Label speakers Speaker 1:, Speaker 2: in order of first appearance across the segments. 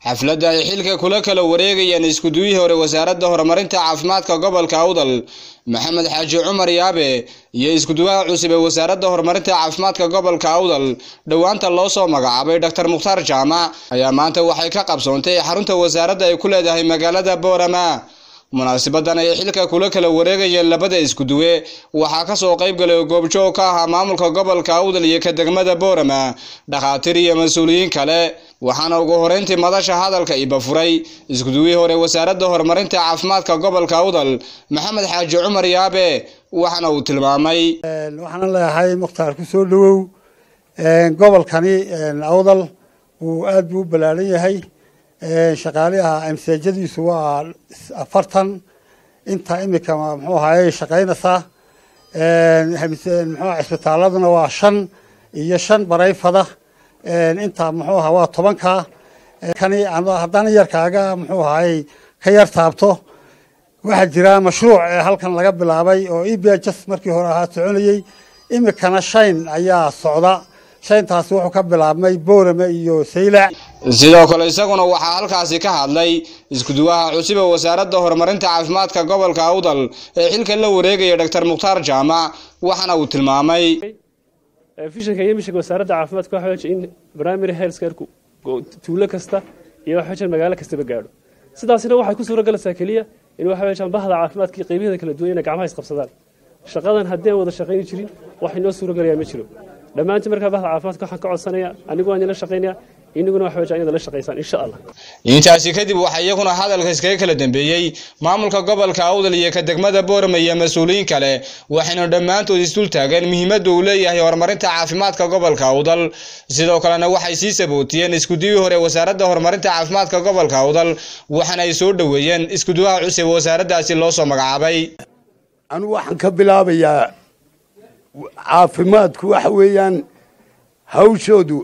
Speaker 1: xafladda ay xilka kula kala wareegayeen iskuduwihii hore wasaaradda horumarinta caafimaadka gobolka awdal maxamed xaaji cumar yaabe iyo iskuduwaha cusub ee wasaaradda horumarinta caafimaadka gobolka awdal dhowaanta loo soo magacaabay doctor mukhtaar jaamac ayaa maanta waxay ka qabsoontay xarunta wasaaradda ay ku leedahay magaalada boorama munaasibadan ay xilka kula kala wareegayeen labada iskuduwe waxaa kasoo qayb galay oo goobjoog ka ahaa maamulka gobolka awdal iyo ka degmada boorama dhakhaatiir iyo mas-uuliyiin kale waxaana ugu horeyntii madasha hadalka iba furay iskuduwihii hore wasaaradda horumarinta caafimaadka gobolka awdal maxamed xaaji cumar yaabe waxaana uu tilmaamay
Speaker 2: waxaana leeyahay mukhtaar ku soo dhowow gobolkani awdal wuu aad buu u ballaaran yahay shaqaaliha amseejadiisu waa afartan inta imika muxuu ahaye shaqaynaysaa muxuu cisbitaaladuna waa shan iyo shan barayfada inta muxuu aha waa tobanka kani haddana yarkaaga muxuu ahaye ka yar taabto waxaa jira mashruuc halkan laga bilaabay oo ebs markii hore ahaa soconayey imikana shayn ayaa socda shayntaasi wuxuu ka bilaabmay boorame iyo saylac
Speaker 1: sidoo kale isaguna waxaa halkaasi ka hadlay iskuduwaha cusub ee wasaaradda horumarinta caafimaadka gobolka awdal ee xilka la wareegaya doctor mukhtaar jaamac waxaana uu tilmaamay
Speaker 3: fishanka iyo mishanka wasaaradda caafimaadka waxa weeye in primary health care tuulo kasta iyo waxa weeye magaalo kastaba gaadho sidaasina waxay ku suura galaysaa keliya in waxa weeye bahda caafimaadka iyo qaybaheeda kala duwan inay gacmaha isqabsadaan shaqadan haddii aan wada shaqayni jirin wax inoo suura galayaa ma jiro dhammaantiin markaa bahda caafimaadka waxaan ka codsanayaa anigu waan idinla shaqaynaya inaguna wax weeye inaad la shaqaysaan insha allah
Speaker 1: intaasi kadib waxaa iyaguna hadalka iskaga kala dambeeyey maamulka gobolka awdal iyo ka degmada boorama iyo mas-uuliyiin kale waxayna dhammaantood isdul taageen muhiimadda uu leeyahay horumarinta caafimaadka gobolka awdal sidoo kalena waxay sii sabootiyeen iskuduwii hore wasaaradda horumarinta caafimaadka gobolka awdal waxaana ay soo dhoweeyeen iskuduwaha cusub ee wasaaraddaasi loo soo magacaabay
Speaker 4: anigu waxaan ka bilaabayaa caafimaadku waxa weeyaan hawshoodu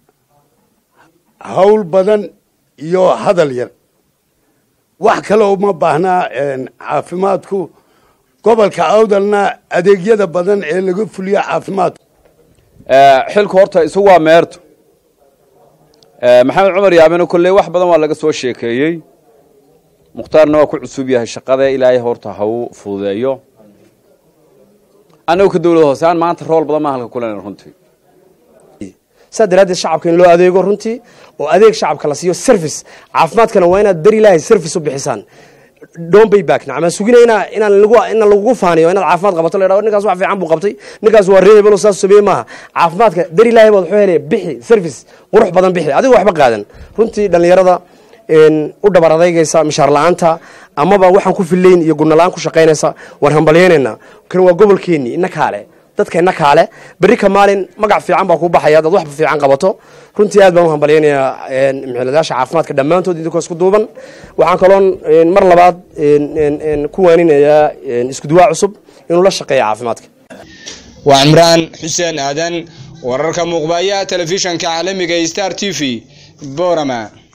Speaker 4: hawl badan iyo hadal yar wax kale uma baahnaa caafimaadku gobolka awdalna adeegyada badan ee laga fuliyo caafimaadku
Speaker 5: xilku horta isagu waa meerto maxamed cumar yaabena kolley wax badan waa laga soo sheekeeyey mukhtaarna waa ku cusub yahay shaqada ilaahay horta ha u fududeeyo annagu ka dawlad hoose aan maanta rool badan maa halka kulen runtii
Speaker 6: saa daraaddeed shacabka in loo adeego runtii oo adeeg shacabka la siiyo service caafimaadkana waa inaad beri ilaahay service u bixisaan don't pay back nacma sugina inaa inaan lagu inaan lagugu faaniyo inaad caafimaad qabato la yidhahdo ninkaas wax fiican buu qabtay ninkaas waa reer hebelo saas sameeye maaha caafimaadka beri ilaahay baad wuxuu helaya bixi service qurux badan bixi adigo waxba qaadan runtii dhallinyarada u dhabar adeygaysa mishaar la-aanta amaba waxaan ku fillayn iyo gudnalaan ku shaqaynaysa waan hambalyaynayna kan waa gobolkeenni ina kaale dadka ina kaale berri ka maalin magac fiican baa kuu baxaya adaad wax fiican qabato runtii aad baan u hambalyaynayaa mxiladaasha caafimaadka dhammaantood idinkoo isku duuban waxaan kaloon mar labaad ku waaninayaa iskuduwaa cusub inuu la shaqeeya caafimaadka
Speaker 1: waa cimraan xuseen aadan wararka muuqbaaya telefishanka caalamiga star t v borama